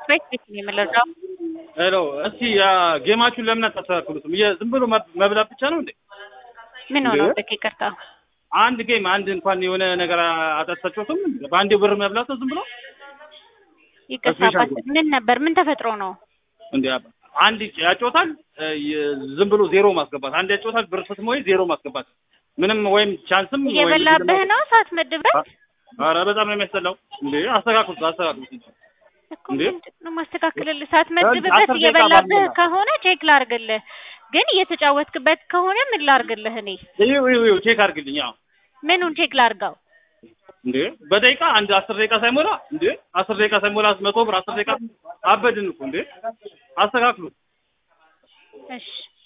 ቤት ቤት ነው የምንረዳው። ሄሎ እስቲ ያ ጌማችሁን ለምን አታስተካክሉትም? የ- ዝም ብሎ መብ- መብላት ብቻ ነው እንዴ? ምን ሆነው እንዴ? በቃ ይቅርታ። አንድ ጌም አንድ እንኳን የሆነ ነገር አጠጣችሁትም? በአንዴ ብር መብላት ነው ዝም ብሎ ይቅርታ ስፔሻል አባት፣ ምን ነበር? ምን ተፈጥሮ ነው? እንዴ? አንድ ያጮታል እ፣ የ- ዝም ብሎ ዜሮ ማስገባት፣ አንድ ያጮታል ብር ስትሞይ ዜሮ ማስገባት፣ ምንም ወይም ቻንስም ወይም እየበላብህ ነው ሳትመድበት ኧረ በጣም ነው የሚያስጠላው። እንዴ አስተካክሉት፣ አስተካክሉት። እኮ እንዴ? ምንድን ነው ማስተካከልልህ? ሳትመድብበት አስር ደቂቃ እየበላብህ ባልሞላ። ከሆነ ቼክ ላርግልህ፣ ግን እየተጫወትክበት ከሆነ ምን ላርግልህ? እኔ ይኸው ይኸው ይኸው ቼክ አድርግልኝ። አዎ ምኑን ቼክ ላርገው? እንዴ በደቂቃ አንድ አስር ደቂቃ ሳይሞላ እንዴ አስር ደቂቃ ሳይሞላ መቶ ብር አስር ደቂቃ አበድን እኮ እንዴ አስተካክሉት። እሺ